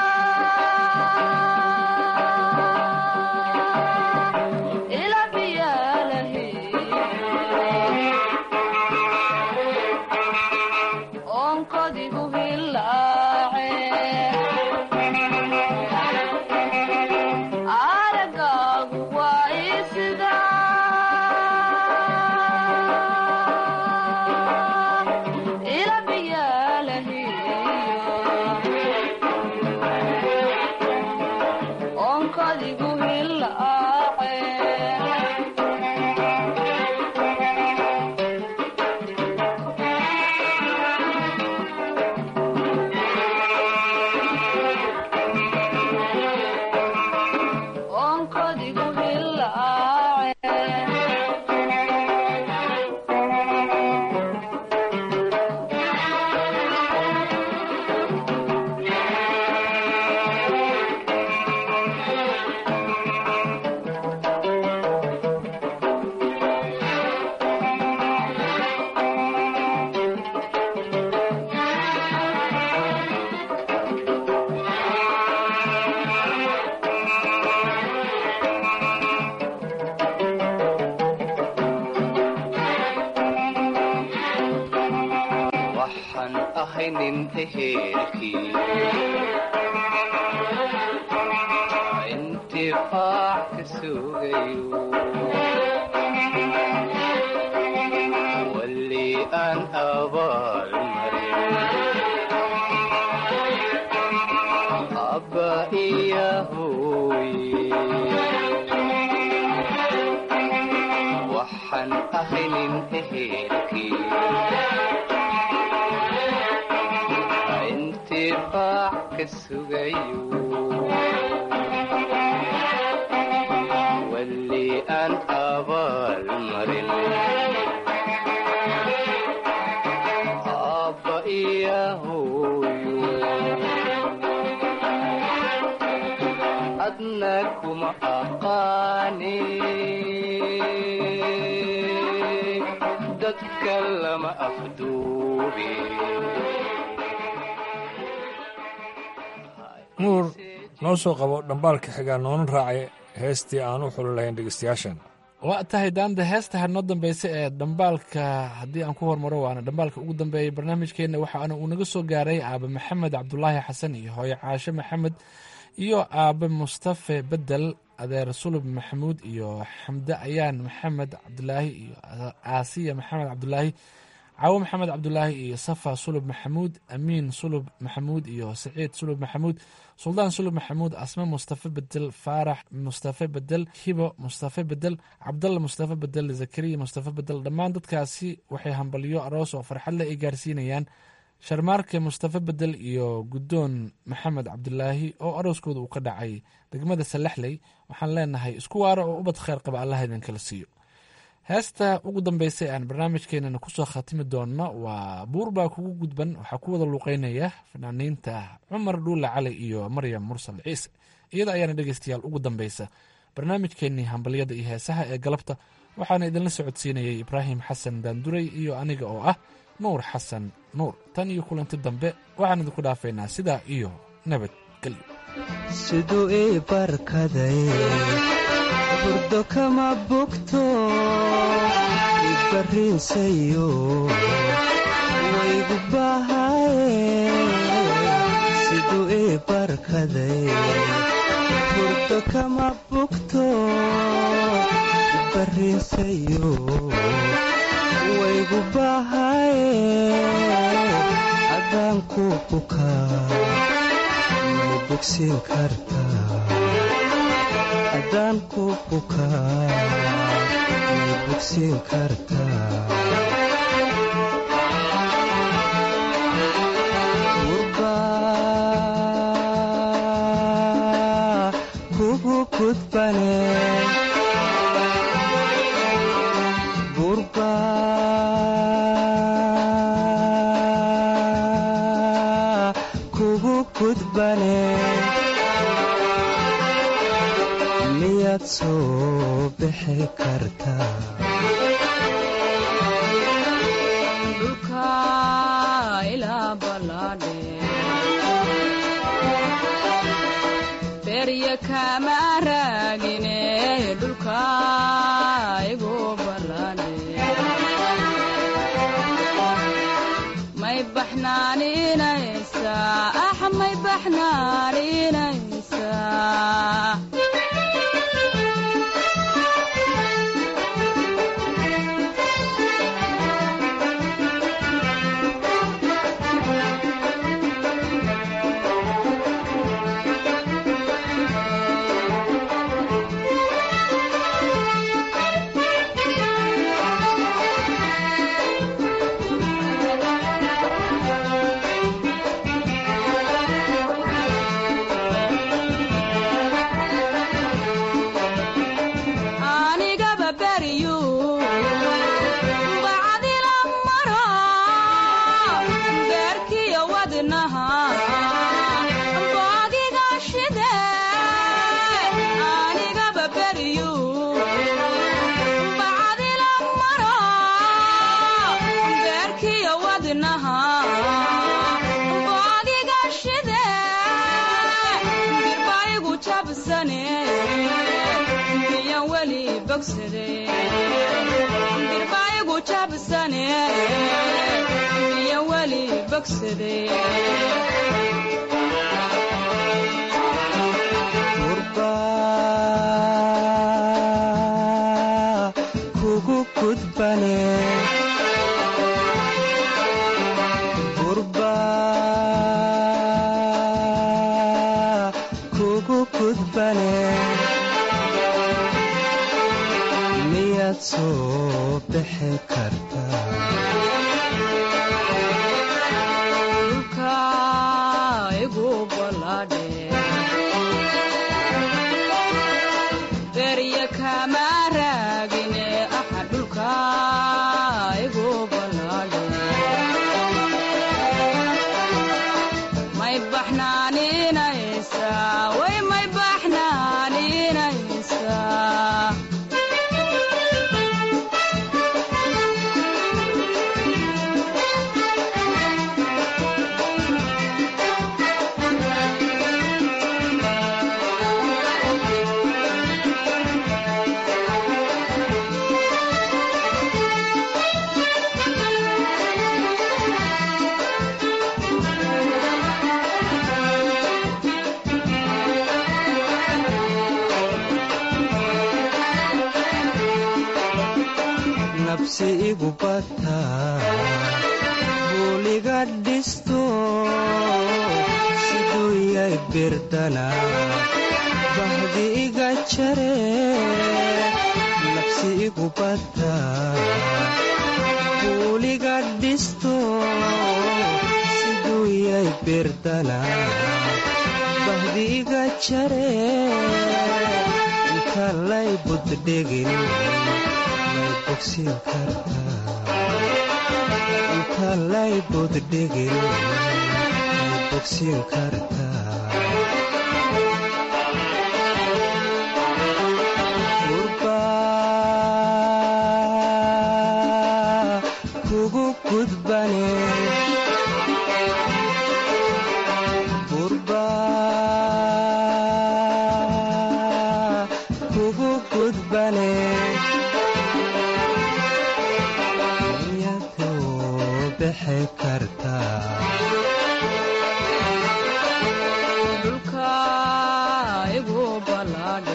ila biyalahi onkodigu hilaace aragaagu waay sida ila biyalahi onkodigu hilaace onkodigu hilaace waxaan ahay nin ehelkii intifaac ka sugayo wali aan abaal marin abba iya hooye waxaan ahay nin ehelkii intifaac ka sugayo wali aan abaal marin abba iya hooyo adna kuma aqaani dadka lama afduubi nuur noo soo qabo dhambaalka xigaa noonan raacay heestii aan u xuli lahayn dhegeystayaashan waa tahay daanda heesta hanoo dambeysa ee dhambaalka haddii aan ku hormaro waana dhambaalka ugu dambeeyay barnaamijkeenna waxaana uu naga soo gaaray aabe maxamed cabdulaahi xasan iyo hooye caashe maxamed iyo aabe mustafe bedel adeer sulub maxamuud iyo xamde ayaan maxamed cabdulaahi iyo aasiya maxamed cabdulaahi caawo maxamed cabdulaahi iyo safa sulub maxamuud amiin sulub maxamuud iyo saciid sulub maxamuud suldaan sulub maxamuud asme mustafe bedel faarax mustafe bedel hibo mustafe bedel cabdalla mustafe bedel zakariya mustafe bedel dhammaan dadkaasi waxay hambalyo aroos oo farxad leh ay gaarsiinayaan sharmaarke mustafe bedel iyo guddoon maxamed cabdulaahi oo arooskooda uu ka dhacay degmada salaxley waxaan leenahay isku waaro oo ubad kheyr qaba allah idinkala siiyo heesta ugu dambeysay aan barnaamijkeenana kusoo khatimi doonno waa buur baa kugu gudban waxaa ku wada luuqeynaya fanaaniinta cumar dhuule cali iyo maryam mursal ciise iyada ayaana dhegeystayaal ugu dambeysa barnaamijkeenii hambalyada iyo heesaha ee galabta waxaana idinla socodsiinayay ibraahim xasan daanduray iyo aniga oo ah nuur xasan nuur tan iyo kulanti dambe waxaan idinku dhaafaynaa sidaa iyo nabadgelyo siduu ii barkaday burdo kama bogto ibarriinsayo waygu bahaye siduu ii barkaday burdo kama bogto ibarriinsayo waygu bahaye adaan ku bukaa may bogsiin kartaa haddaan ku bukaa may bogsiin kartaa gurbaa kugu gudbane gurbaa kugu gudbane miyaad soo bixi kartaa dhulka ilaa ballaadhe berya kama raagine dhulka igu ballaadhe may baxnaaninaysaa ax may baxnaaninaysaa anigaba beryu bacdila maro beerkiyo wadnaha boogiga shide anigaba beryu bacdila maro beerkiyo wadnaha boogiga shide birbaigu jabsane miyan weli bogsade birbaayagu jabsane miyan weli bogsade gurbaa kugu gudbane gurbaa kugu gudbane miyaad soo bixi kartaa dhulka igu ballaadhe berya kama raagine axa dhulka igu ballaadhe may baxnaaninaysaa way may baxnaaninaysaa nafsi igu bataa buuliga dhisto siduu yay birdana bahdi iga jare nafsi igu bataa buuliga dhisto siduu yay birdana bahdi iga jare inta lay buddhegin may bogsin kartaa inta lay buddhegin may bogsin kartaa gurbaa kugu gudbane gurbaa kugu gudbane miyaduu bixi kartaa dhulka igu ballaadhe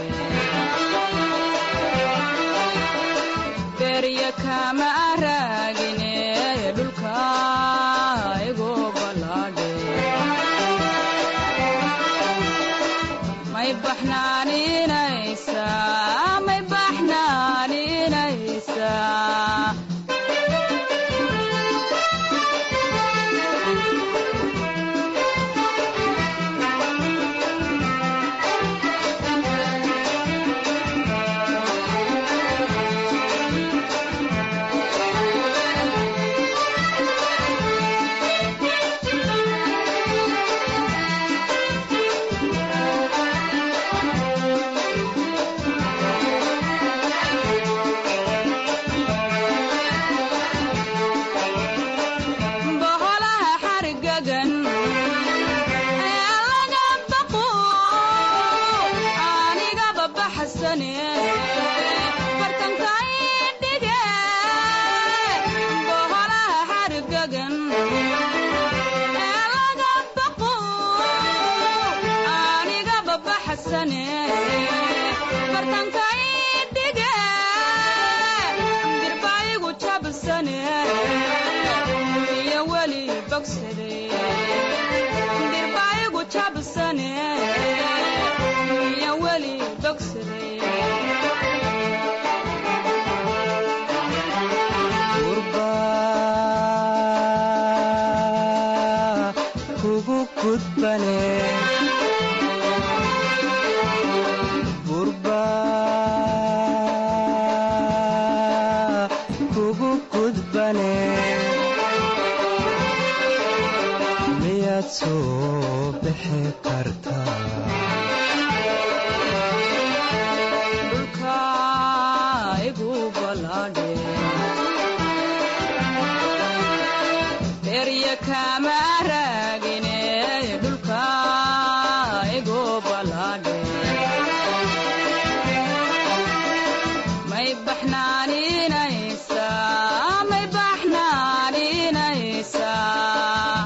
berya kama raagine dhulka igu ballaadhe may baxnaaninaysaa may baxnaaninaysaa boholaha xargagan ee laga baqo anigaba baxsane bartankay dhige boholaha xargagan ee laga baqo anigaba baxsane bartankay dhige dirbaayigu jabsane iyo weli bogsade dirbaayigu jabsane iyo weli bogsade gurbaa kugu gudbane gurbaa kugu gudbane miyaad soo bixi kartaa dhulka igu ballaadhe berya kama raagine dhulka igu ballaadhe may baxnaaninaysaa may baxnaaninaysaa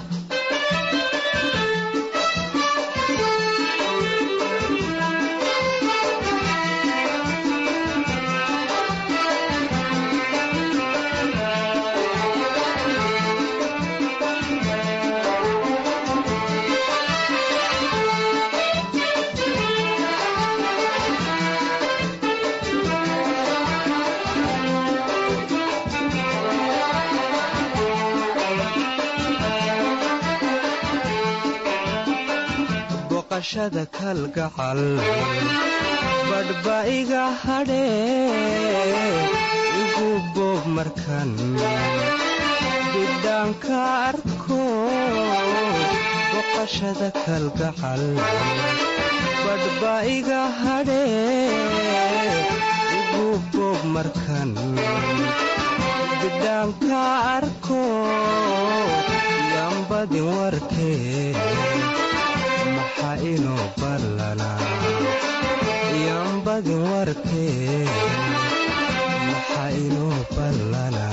boqashada kalgacal badhba iga hadhee igu boob markan bidhaanka arko boqashada kalgacal badhba iga hadhee igu boob markan bidhaanka arko yambadin warkee maxaa inoo ballanaa yambadin warkee maxaa inoo ballanaa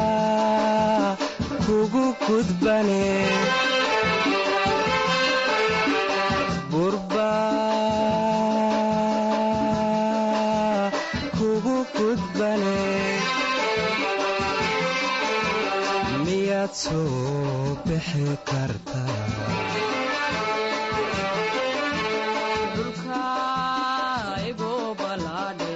gurbaa kugu gudbane bixi kartaa dhulka igu balaadhe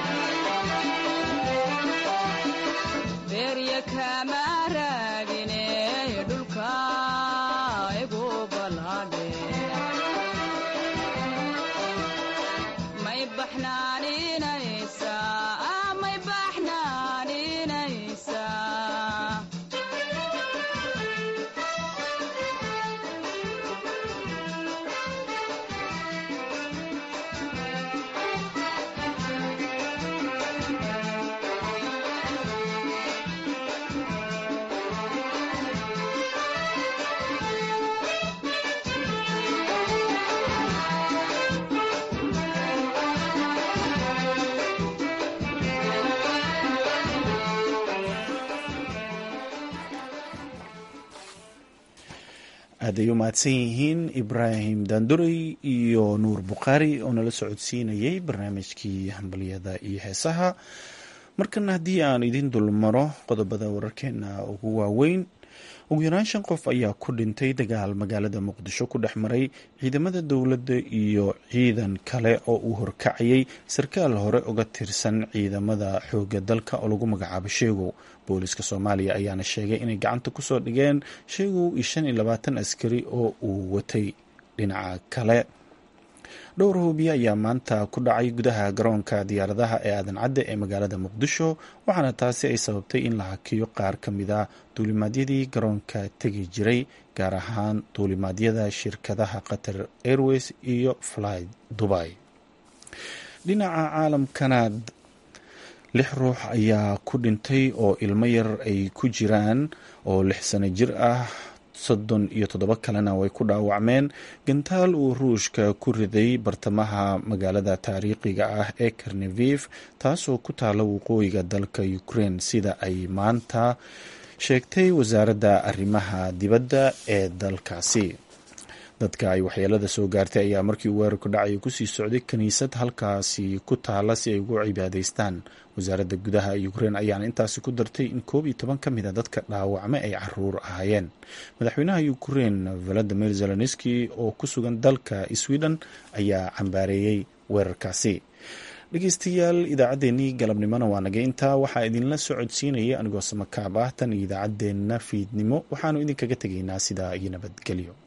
beerya kama raagine dhulka igu balaadhe may baxnaaninaysaa may baxnaaninaysaa aaday u mahadsan yihiin ibraahim daanduray iyo nuur bukhaari oo nala socodsiinayay barnaamijkii hambalyada iyo heesaha markana haddii aan idin dulmaro qodobada wararkeena ugu waaweyn ugu yaraan shan qof ayaa ku dhintay dagaal magaalada muqdisho ku dhex maray ciidamada dowladda iyo ciidan kale oo uu horkacayay sarkaal hore uga tirsan ciidamada xooga dalka oo lagu magacaabo sheegow booliska soomaaliya ayaana sheegay inay gacanta kusoo dhigeen sheegow iyo shan iyo labaatan askari oo uu watay dhinaca kale dhowr hoobiye ayaa maanta ku dhacay gudaha garoonka diyaaradaha ee aadan cadde ee magaalada muqdisho waxaana taasi ay sababtay in la hakiyo qaar ka mid a duulimaadyadii garoonka tegi jiray gaar ahaan duulimaadyada shirkadaha qatar airways iyo fly dubai dhinaca caalamkana lix ruux ayaa ku dhintay oo ilmo yar ay ku jiraan oo lix sano jir ah soddon iyo toddoba kalena way ku dhaawacmeen gantaal uu ruushka ku riday bartamaha magaalada taariikhiga ah ee karnevif taasoo ku taala waqooyiga dalka ukraine sida ay maanta sheegtay wasaaradda arrimaha dibadda ee dalkaasi dadka ay waxyeelada soo gaartay ayaa markii uu weerarku dhacay kusii socday kiniisad halkaasi ku taala si ay ugu cibaadaystaan wasaaradda gudaha ukraine ayaana intaasi ku dartay in koob iyo toban ka mid a dadka dhaawacmay ay caruur ahaayeen madaxweynaha ukraine valadimir zelenski oo ku sugan dalka sweden ayaa cambaareeyey weerarkaasi dhegeystayaal idaacaddeenii galabnimona waa naga intaa waxaa idinla socodsiinaya anigoo samakaab ah tan iyo idaacaddeenna fiidnimo waxaanu idinkaga tegaynaa sidaa iyo nabadgelyo